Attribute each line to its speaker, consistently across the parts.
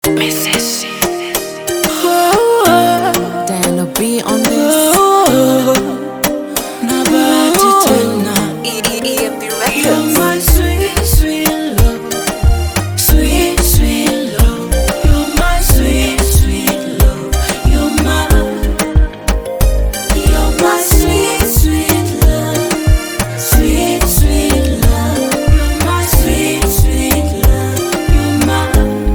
Speaker 1: Diana B on this.
Speaker 2: Na bahati tena
Speaker 1: EMP
Speaker 2: You're my sweet, sweet love. Sweet, sweet love. You're my sweet, sweet love. You're my, you're my sweet, sweet love. Sweet, sweet love. You're my sweet, sweet love. You're my.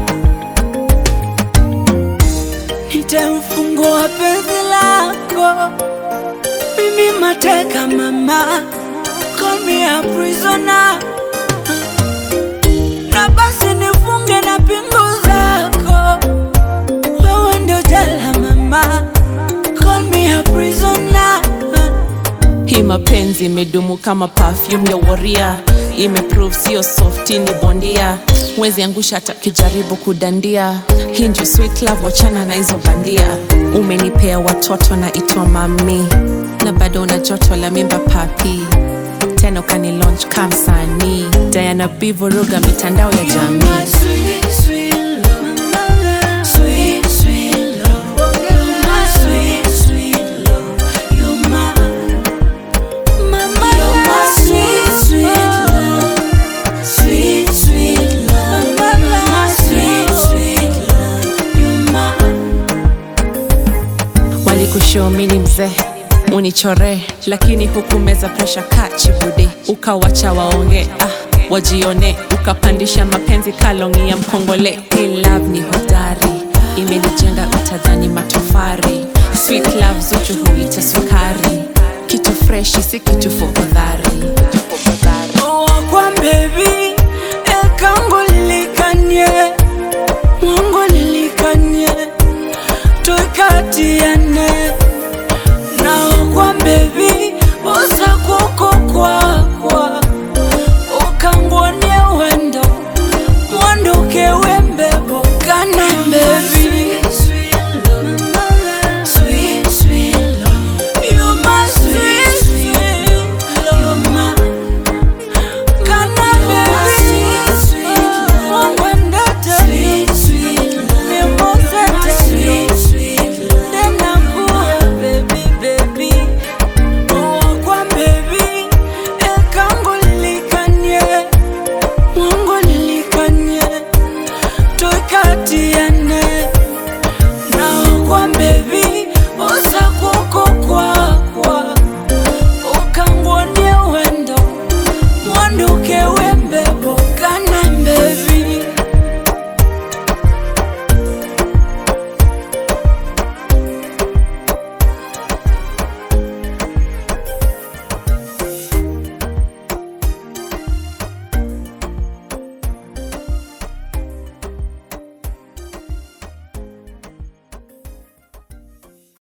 Speaker 2: Nitamfungua penzi lako, mimi mateka mama call me a prisoner na basi nifunge na pingu zako, wewe ndio jela mama, call me a prisoner.
Speaker 1: Hii mapenzi imedumu kama perfume ya waria, imeprove sio softi, ni bondia. Mwezi angusha hata kijaribu kudandia. Hii ndio sweet love, wachana na hizo bandia. Umenipea watoto na itwa mami, na bado una joto la mimba papi tena ukani launch kamsanii Diana B vuruga mitandao ya
Speaker 2: You're
Speaker 1: jamii
Speaker 2: my sweet, sweet love. Sweet, sweet love. You're my sweet, sweet love. You're my, mama, you're my sweet, sweet love. Sweet, sweet love. You're my sweet, sweet love. You're my.
Speaker 1: walikushomini mzee unichore lakini hukumeza presha kachibudi ukawacha waonge ah, wajione ukapandisha mapenzi kalongi ya mkongole Hii love ni hodari imenijenga utadhani matofari sweet love zuchu huita sukari kitu freshi si kitu fofodhari
Speaker 2: wakwa bebi ekango lilikanye mungu lilikanye twikatiane na wakwa bebi usakuko kwakwa ukangwonie wendo mwandukewe mbebo kana bebi Sweet, sweet love. You're my sweet, sweet love. Kana baby, Mungu endete, mimosete, tena kuwa baby, baby. Wakwa baby, ekango lilikanye, Mungu lilikanye, tukatiane